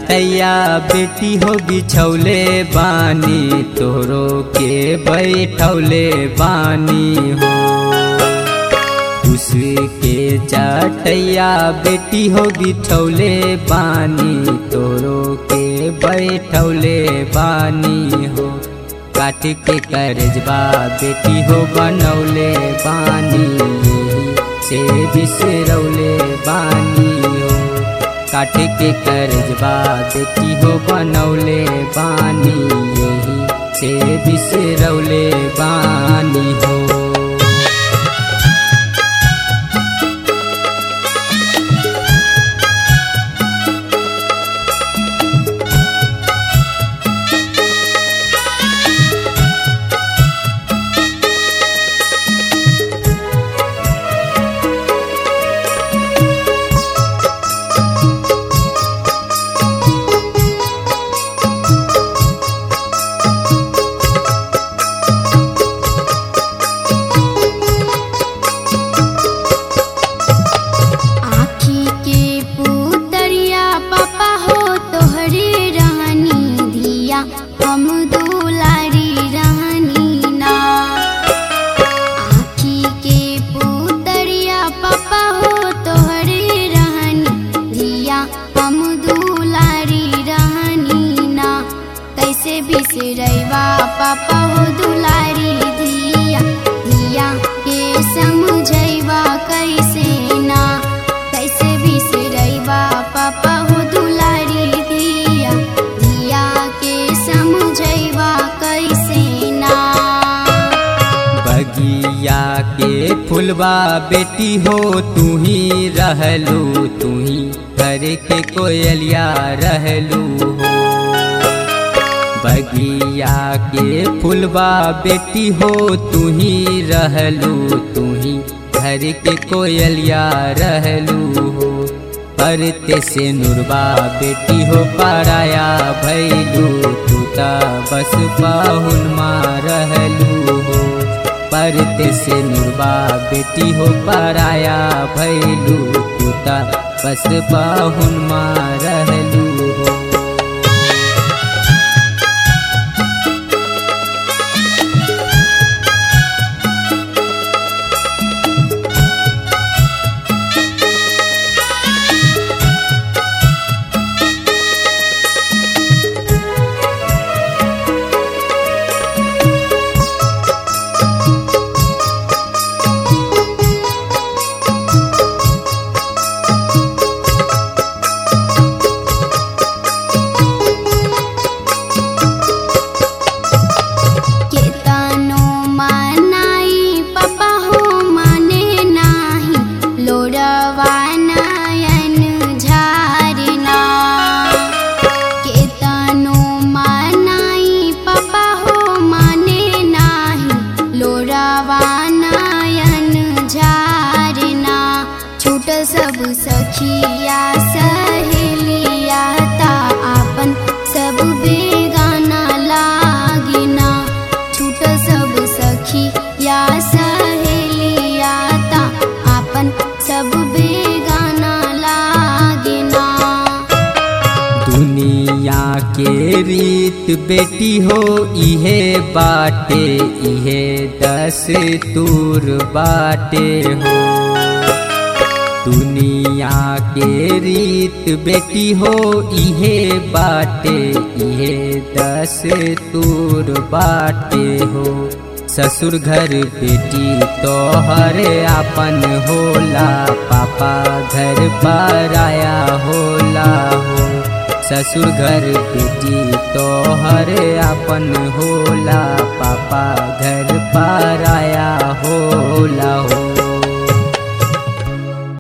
चटैया बेटी हो बिछौले बानी तोरो के बैठौले बानी हो उसके चटैया बेटी हो बिछौले बानी तोरो के बैठौले बानी हो काट के करजबा बेटी हो बनौले बानी से बिसरौले बानी हो काट के करजबा बेटी हो बनौले बानी यही से बिसरौले बानी हो आँखी के पुतरिया पापा हो तोहरे रहनी धिया हम दुलारी रहनी ना आँखी के पुतरिया पापा हो तोहरे रहनी धिया हम दुलारी रहनी ना कैसे बिसरैवा पापा हो दुलारी धिया धिया के समझैवा कैसे ना कैसे बिसरैवा पापा हो दुलारी धिया धिया के समझैवा कैसे ना बगिया के फुलवा बेटी हो तू ही रहलू तू ही घर के कोयलिया रहलू हो बगिया के फुलवा बेटी हो तू ही रहलू तू ही घर के कोयलिया रहलू हो परते से नुरबा बेटी हो पराया भैलू तू ता बस पाहुन माँ रहलू हो परते से नुरबा बेटी हो पराया भैलू तू ता बस पाहुन माँ रहलू हो केतनो मनाई पापा हो माने नाही लोरवा नयन झारना केतनो मनाई पापा हो माने नाही लोरवा नयन झारना छूट सब सखिया सहेलिया ता आपन सब बेगाना लागिना छूट सब सखी या सहेलिया ता आपन सब बेगाना लागिना दुनिया के रीत बेटी हो इहे बाटे इहे दस तूर बाटे हो दुनिया के रीत बेटी हो इहे बाटे इहे दस तूर बाटे हो ससुर घर बेटी तोहर आपन होला पापा घर पर आया होला हो ससुर घर बेटी तोहर आपन होला पापा घर पर आया होला हो